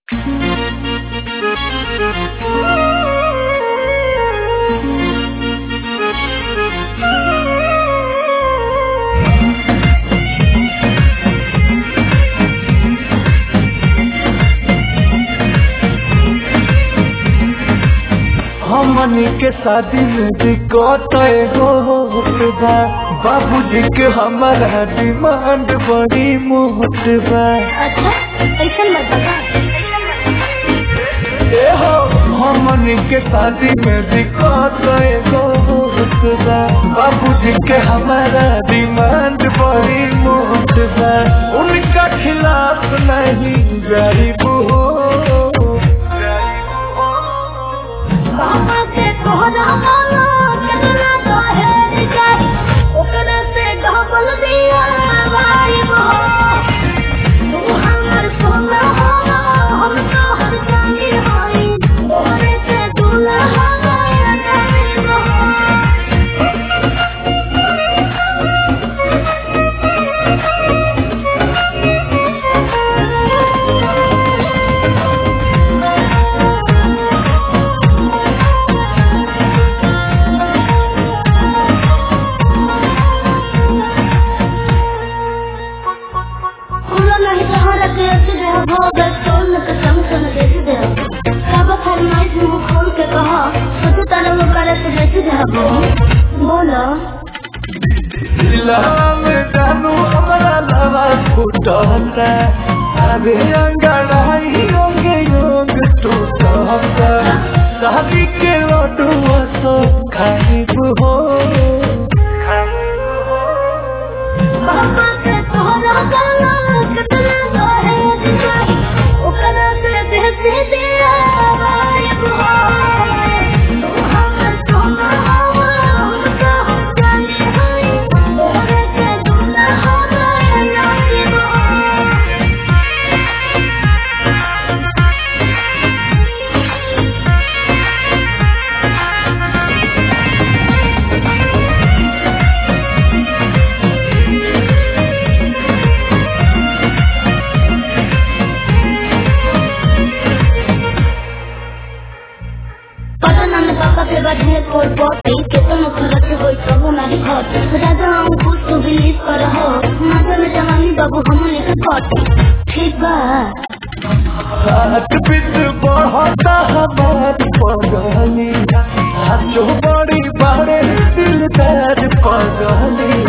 हमनी के शादी में दिक्कत एगो होत बा बाबूजी के हमारा डिमांड बड़ी मोहत बा अच्छा ऐसा मत बता ए हो हमनी के शादी में दिक्कत एगो होत बा बाबूजी के हमारा डिमांड बड़ी मोहत बा उनका खिलाफ नहीं जारी हो पापा से तोहरा मानो कितना तो है जाए ओकरा से डबल दिया भाई वो तू हमर सोना हो हम तो हर जानी होई तोरे से दूल्हा गया जाने वो खुला नहीं सहारा के ऐसे रह भोगल सोल के संग संग देख दे सब फरमाइश मुंह खोल के कहा सोचो तारा वो करे से देख दे बोलो दिलवा में जानू हमारा लवा फुटता अरे अंगड़ाई योंगे योंग टूटता शादी के लड्डू सो खाइब हो पापा से तोहरा गाना कितना तो है दिखाई ओकरा से देख दिया भाई वो तू हमर सोना हो हम तो हम जाने होई तोरे से दूल्हा गया जाने वो पता न पापा के बढ़े कोई पोती कितनो खर्च होई प्रभु नारी घट राजा हम कुछ तो बिलीव कर हो माता में जवानी बाबू हम लेके कट ठीक बा हाथ पिट बढ़ता हमारी पगली हाथों बड़ी बड़े दिलदार पगली